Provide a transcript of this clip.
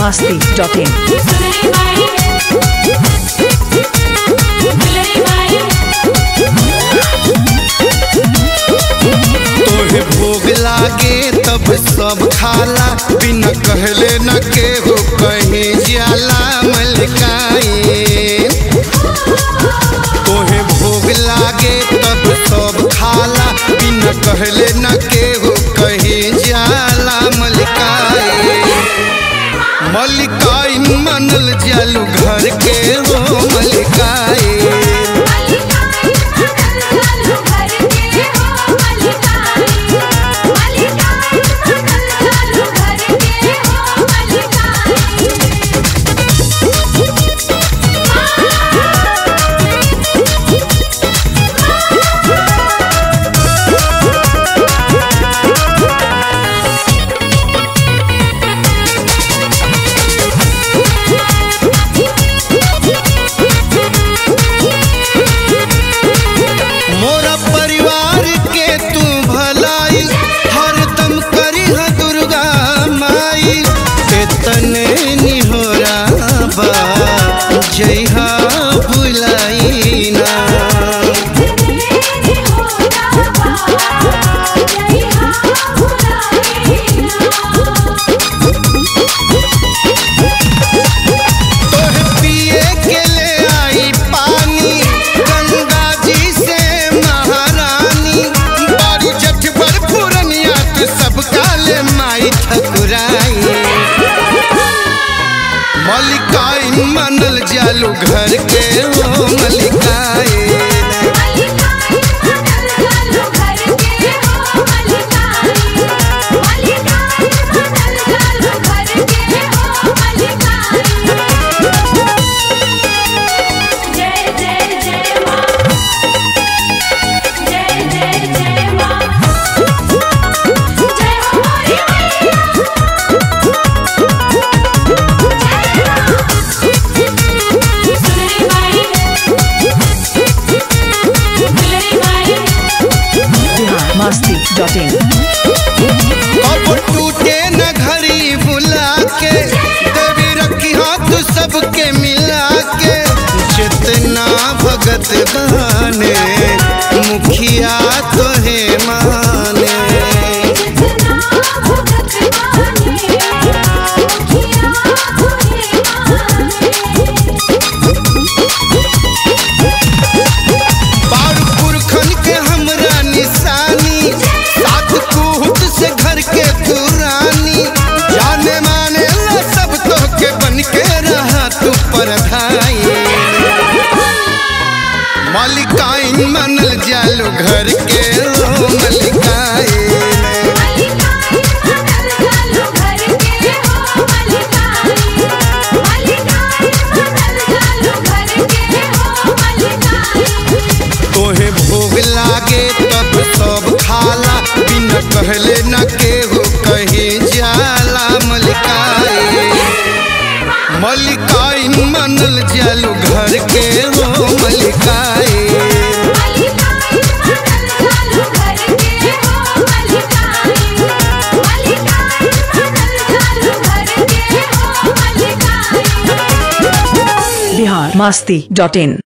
masti.in. सुनरी माई दुलरी माई तोहे भोग लागे तब सब खाला बिना कहले न केहू कहीं जाला मलकाए तोहे भोग लागे तब सब खाला बिना कहले न केहू कहीं जाला मलकाए मलिकाइन मनल जालू घर के हो मलिकाए मोरा परिवार के तू भलाई हरदम करी ह दुर्गा माई एतने निहोरा बा जइहा भुलाई ना तोहे पिए के ले आई पानी गंगा जी से महारानी बारू जठ पर पुरनिया तू सब काले माई ठकुराई मलिकाइन मनल जालू घर के हो मलिकाए जय जय जय माँ जय जय जय माँ जय हो मोरी मैया सुनरी माई दुलरी माई Bihar masti.in. अब टूटे न घड़ी बुला के देवी रखी हाथ सबके मिला के जितना भगत बने मुखिया तो है माने बार पुरखन के हमरा निशानी साथ कूट से घर के पुरानी जाने माने ला सब तो के बन के रहा तू परधाई मलिकाइन मनल जालो घर के ओ मलिकाए तोहे भोग लागे तब सब खाला बिना कहले न केहू कहीं जाला मलिकाए मलिकाइन मनल जालू घर के हो मलिकाए Bihar masti.in.